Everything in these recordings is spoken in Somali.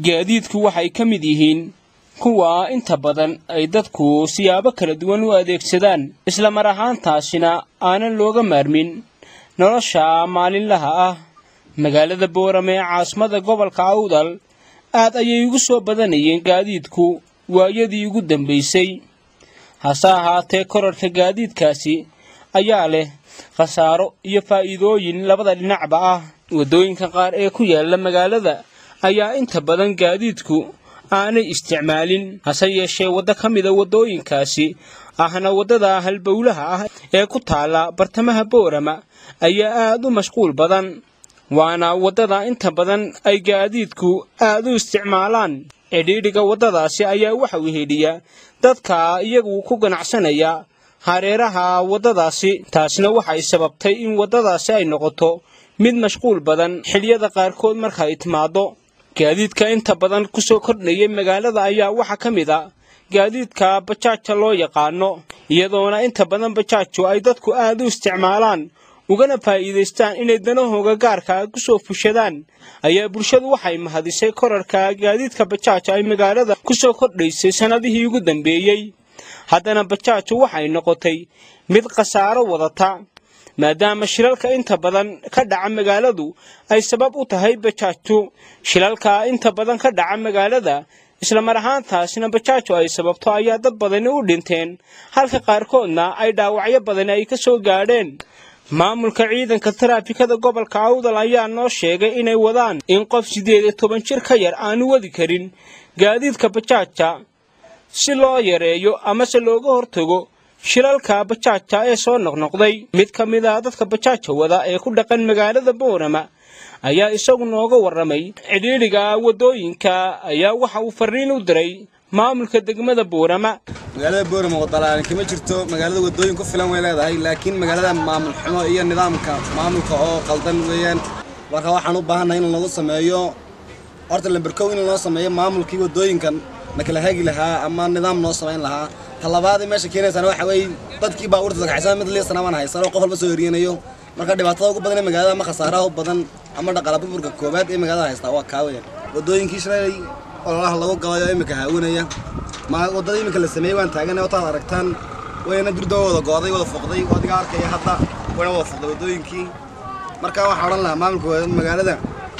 gaadiidku waxay ka mid yihiin kuwa inta badan ay dadku siyaabo kala duwan u adeegsadaan isla mar ahaantaasina aanan looga maarmin nolosha maalinlaha ah magaalada boorame ee caasimada gobolka awdal aad ayay ugu soo badanayeen gaadiidku waayadii ugu dambaysay hase ahaatee korarhka gaadiidkaasi ayaa leh khasaaro iyo faa'iidooyin labada dhinacba ah waddooyinka qaar ee ku yaalla magaalada ayaa inta badan gaadiidku aanay isticmaalin hase yeeshee waddo ka mida waddooyinkaasi ahna waddada halbowlaha ah ee ku taalla bartamaha boorama ayaa aad u mashquul badan waana waddada inta badan ay gaadiidku aad u isticmaalaan cidhiidhiga waddadaasi ayaa waxa uu hedhiya dadka iyagu ku ganacsanaya hareeraha waddadaasi taasna waxay sababtay in waddadaasi ay noqoto mid mashquul badan xiliyada qaarkood marka ay timaaddo gaadiidka inta badan ku soo kordhayay magaalada ayaa waxaa ka mid a gaadiidka bajaaja loo yaqaano iyadoona inta badan bajaaju ay dadku aad u isticmaalaan ugana faa'iidaystaan inay danahooga gaarka ku soo fushadaan ayaa bulshadu waxay mahadisay korarka gaadiidka bajaaja ay magaalada ku soo kordhaysay sannadihii ugu dambeeyey haddana bajaaju waxay noqotay mid khasaaro wadata maadaama shilalka inta badan ka dhaca magaaladu ay sabab u tahay bajaajtu shilalka inta badan ka dhaca magaalada isla mar ahaantaasina bajaaju ay sababto ayaa dad badani u dhinteen halka qaarkoodna ay dhaawacyo badani ay ka soo gaadheen maamulka ciidanka taraafikada gobolka awdal ayaa noo sheegay inay wadaan in qof siddeed iyo toban jir ka yar aanu wadi karin gaadiidka bajaaja si loo yareeyo amase looga hortago shilalka bajaaja ee soo noqnoqday mid ka mid a dadka bajaaja wada ee ku dhaqan magaalada boorama ayaa isagu nooga warramay cidhiidhiga waddooyinka ayaa waxa uu farriin u diray maamulka degmada boorama magaalada boorama wadalaalin kama jirto magaalada waddooyin ku filan way leedahay laakiin magaalada maamul xumo iyo nidaamka maamulka oo qaldan weeyaan marka waxaan u baahannahay in lagu sameeyo horta lamberkow in loo sameeyo maamulkii waddooyinkan na kala hagi lahaa ama nidaam noo samayn lahaa talabaadii meesha keenaysana waxa weeye dadkii baabuurta sagxaysan mid liisana baan haysan oo qof walba soo eriyanayo marka dhibaatada ugu badan ee magaalada ama khasaaraha u badan ama dhaqaala burburka koowaad ee magaalada haystaa waa kaa weeyaan waddooyinkii shalay ololaha lagu galayo imika haawanaya ma waddada imika la sameeyey waan taaganay otaad aragtaan wayna durdaba wada go'day wada foqday adiga arkaya hadda wayna wada foqday waddooyinkii marka waxaa odhan lahaa maamulka magaalada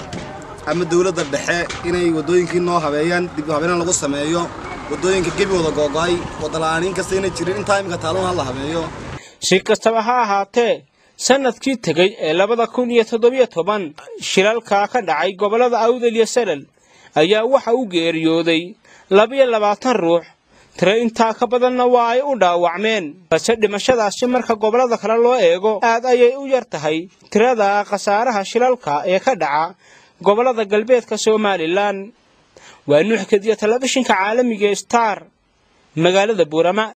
ama dowladda dhexe inay waddooyinkii noo habeeyaan dib u habeenan lagu sameeyo waddooyinka gebi wada googo'ay wadala'aaniin kasta inay jirin intaa imika taaluun ha la habeeyo si kastaba ha ahaatee sannadkii tegey ee labada kun iyo toddobiyo toban shilalka ka dhacay gobollada awdal iyo salal ayaa waxa u geeriyooday labiyo labaatan ruux tiro intaa ka badanna waa ay u dhaawacmeen balse dhimashadaasi marka gobollada kale loo eego aad ayay u yar tahay tirada khasaaraha shilalka ee ka dhaca gobollada galbeedka somalilan waa nuux kadiya telefishinka caalamiga star magaalada buurama